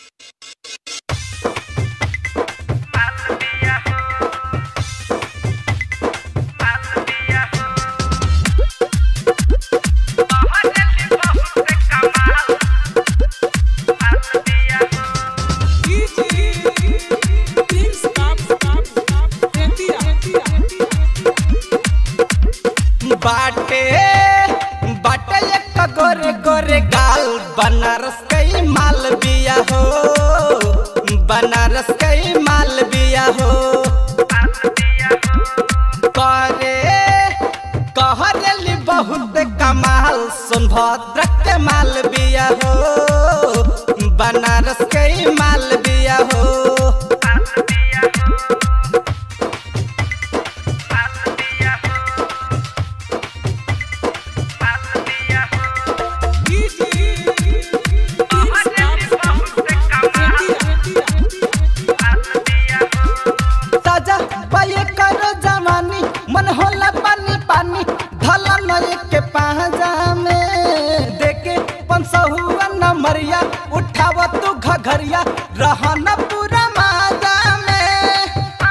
बाटे बाटे एक गोरे गोरे गाल बनारस कई माल बिया हो बनारस कई माल बिया हो करे कहरेली बहुत कमाल सोनभद्र के माल बिया हो बनारस कई माल बिया हो ताजा बाये करो जवानी मन होला पानी पानी धला नए के पाजा में देखे पंसहुआ न मरिया उठाव तू घघरिया रहन पूरा माजा में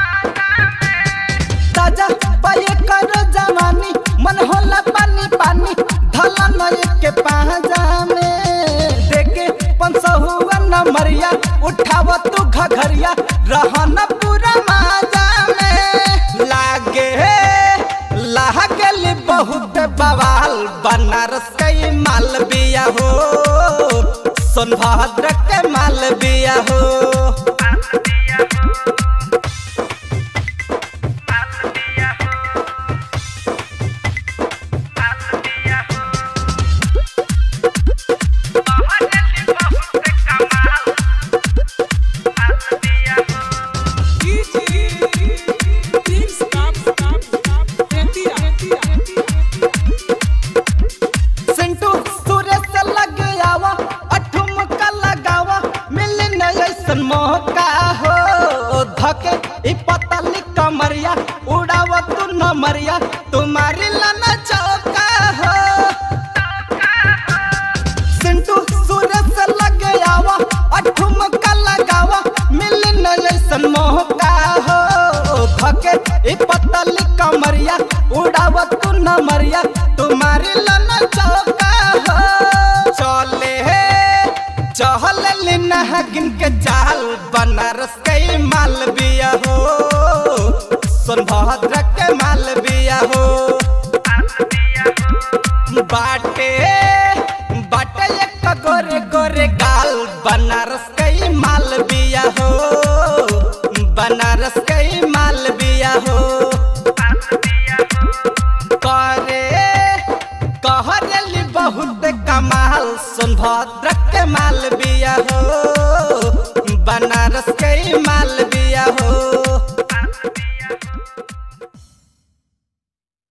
ताजा बाये करो जवानी मन होला पानी पानी धला नए के पाजा में देखे पंसहुआ न मरिया उठाव तू घघरिया रहन पूरा माजा में लागे लागल बहुत बवाल बनारस के माल बिया हो सोनभद्र के माल बिया हो सिंटू सूरज से लग आवा अठुम का लगावा मिले न ऐसन मौका हो धके ई पतली कमरिया उड़ावा तू न मरिया तुम्हारी लाना चौका हो सिंटू सूरज से लग आवा अठुम का लगावा मिले न ऐसन मौका हो धके ई पतली कमरिया उड़ावा तू न मरिया तुम्हारी लाना चौका हो चले चहल नहगिन के चाल बनारस के माल बिया हो सोनभद्र के माल बिया हो बाटे बाटे एक गोरे गोरे गाल बनारस के माल बिया हो बनारस के माल बिया हो करे कहरेली बहुत कमाल सोनभद्र के माल बिया हो बनारस के माल बिया हो